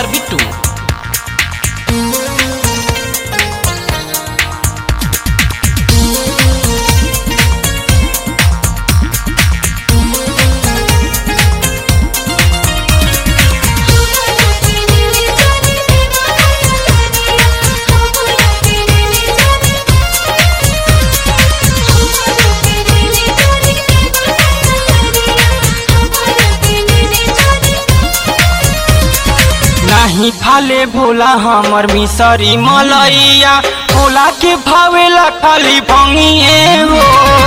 कुमार बिट्टू नाही फाले भोला हमर मिसरी मलैया भोला के भावेला खाली भंगिए हो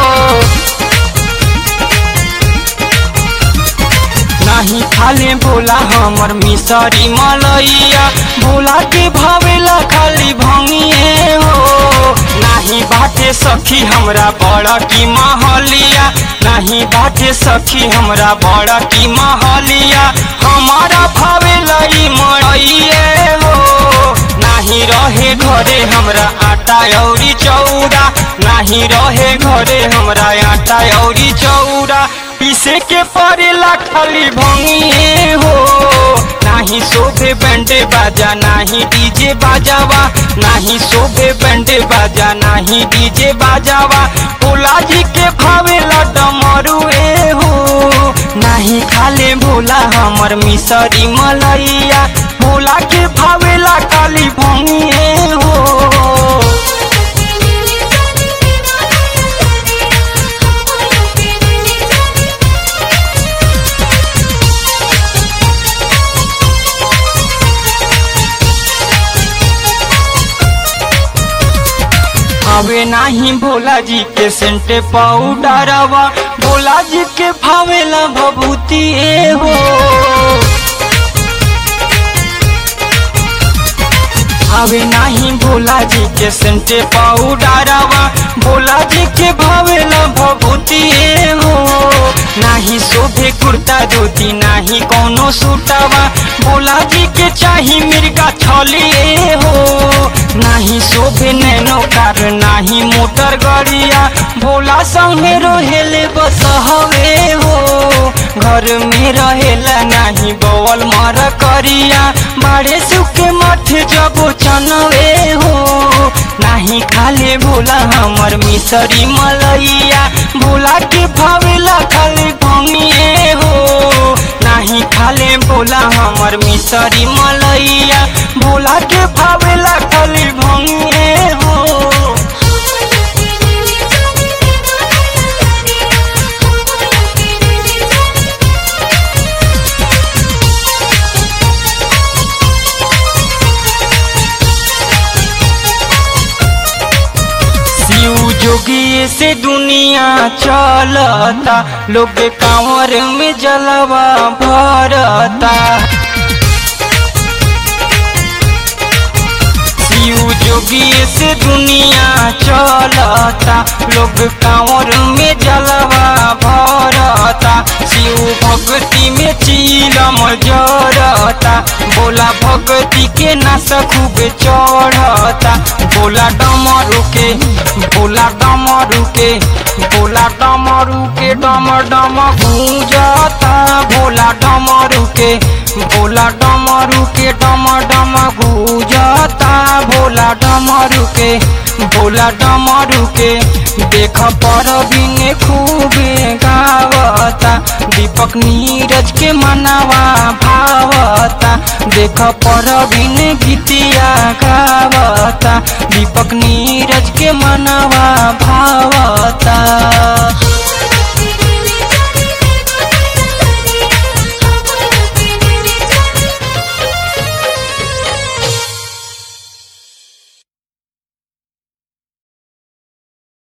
नाही फाले भोला हमर मिसरी मलैया भोला के भावेला खाली भंगिए हो नाही बाटे सखी हमरा बड़ा की महलिया नहीं बाटे सखी हमरा बड़ा की महलिया हमारा भावेला ई मड़ैए हो नाही रहे घरे हमरा आटा औरी चौड़ा नाही रहे घरे हमरा आटा औरी चौड़ा पीसे के पड़ेला खाली भंगिए हो नाही शोभे बैंडे बाजा नाही डीजे बाजावा नाही शोभे बैंडे बाजा नाही डीजे बाजावा भोला जी के भावेला डमरुए हो नाही खाले भोला हमर मिसरी मलैया भोला के भावेला खाली भंगिए हो हवे नाही भोला जी के सेंटे पाउडरवा भोला जी के भावेला भभूति ए हो हवे नाही भोला जी के सेंटे पाउडरवा भोला जी के भावेला भभूति ए हो नाही शोभे कुर्ता धोती नाही कोनो सूटवा भोला जी के चाही मिर्गा छलिए हो नाही शोभे नैनो कार नाही मोटर गाड़िया भोला संगे रहेले बस हवे हो घर में रहेला नाही बवल मर करिया बाड़े सुखे मठ जबो चनवे हो नाही खाले भोला हमर मिसरी मलैया भोला के भावेला खाली भंगिए हो नाही खाले भोला हमर मिसरी मलैया भोला के भावेला खाली भंगिए हो शिव जोगी से दुनिया चलता लोग कांवर में जलवा भरता शिव जोगी से दुनिया चलता लोग कांवर में जलवा भरता शिव भक्ति में चीलम जरता बोला भक्ति के नस खूब चढ़ता बोला डमरू के बोला डमरू के बोला डमरू के डम डम गूंजता भोला डमरू के भोला डमरू के डम डम गूंजता भोला डमरू के भोला डमरू के देख पर बिने खूबे गावता दीपक नीरज के मनावा भावता देख पर बिने गीतिया गावता दीपक नीरज के मनावा भाव